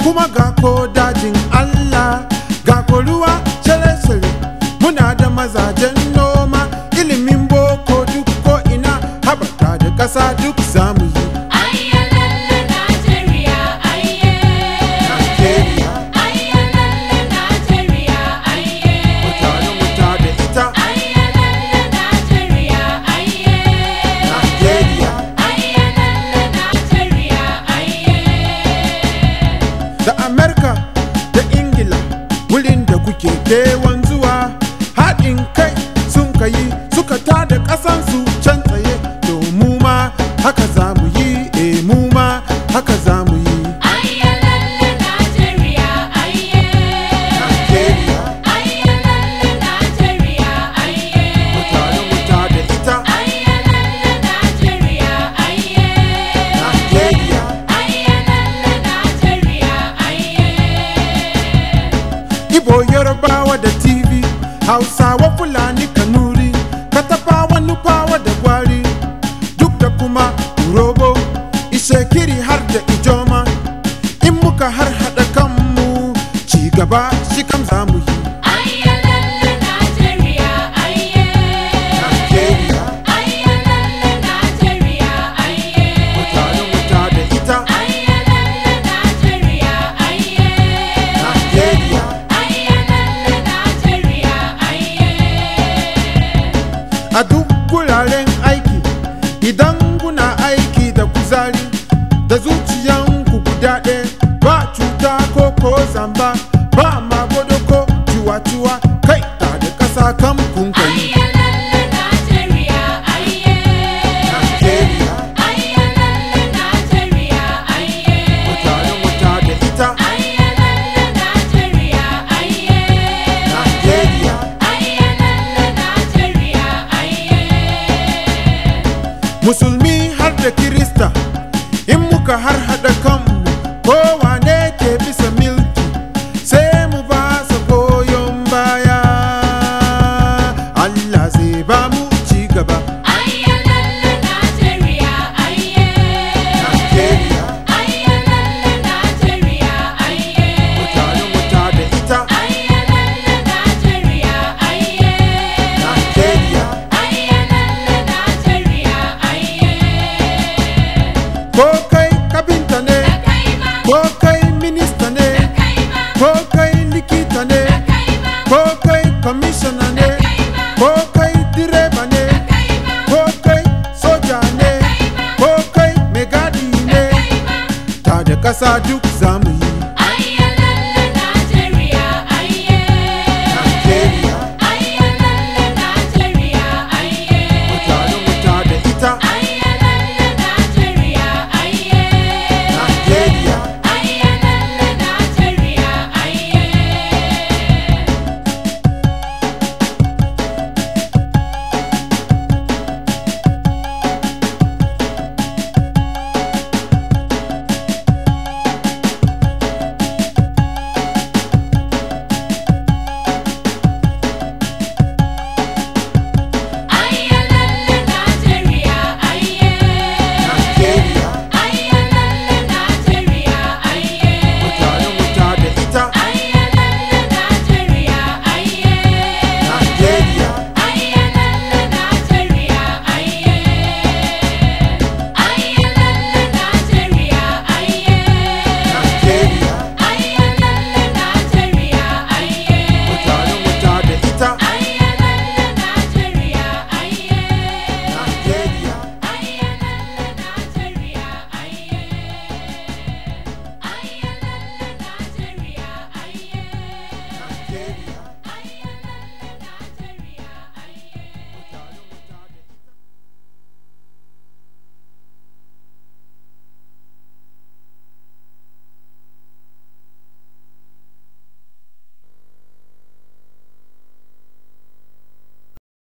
kuma ga ko dajin Allah ga ko ruwa shale-shale muna da mazajen noma ilimin boko duk ko ina haɓaka da ƙasa duk zamu yi Ayyalalle Najeriya ayye. Najeriya Ayyalalle Najeriya ayye. mutane muta da ita Ayyalalle Najeriya ayye. Najeriya Ayyalalle Najeriya ayye. da Amerika da Ingila wurin da kuke kewan zuwa haɗin kai sun kayi suka tada ƙasansu can tsaye to mu ma haka za mu yi eh mu ma haka za mu yi Ayyalalle Najeriya ayye. Najeriya Ayyalalle Najeriya ayye. mutane muta da ita Ayyalalle Najeriya ayye. Najeriya Ayyalalle Najeriya ayye. Ibo Yorubawa da TV Hausawa Fulani Kanuri Katafawa Nufawa da Gwari Duk da kuma Urobo Ishekiri har da Ijoma In muka har haɗa kanmu Ci gaba shi kam za mu yi Ayyalalle Najeriya ayye. Najeriya Ayyalalle Najeriya ayye. Mutane muta da ita Ayyalalle Najeriya ayye. Najeriya Ayyalalle Najeriya ayye. a duk guraren aiki idan kuna aiki da kuzari da zuciyanku guda ɗaya ba cuta ko ko zamba ba magodo ko ciwa-ciwa kai ta da ƙasa kan kun kai Ayyalalle Najeriya ayye. Najeriya Ayyalalle Najeriya ayye. mutane muta da ita Ayyalalle Najeriya ayye. Najeriya Ayyalalle Najeriya ayye. musulmi har da kirista in muka har haɗa kanmu kowane ke bisa milki sai mu ba sa goyon baya Allah zai ba mu ci gaba Ayyalalle Najeriya ayye. Najeriya Ayyalalle Najeriya ayye. mutane muta da ita Ayyalalle Najeriya ayye. Najeriya Ayyalalle Najeriya ayye. ko kai kabinta ne Da kai ma, ko kai minista ne da kai ma, ko kai likita ne da kai ma, ko kai kwamishina ne ko kai direba ne da kai ma, ko kai soja ne ko kai mai gadi ne ta da ƙasa duk zamu yi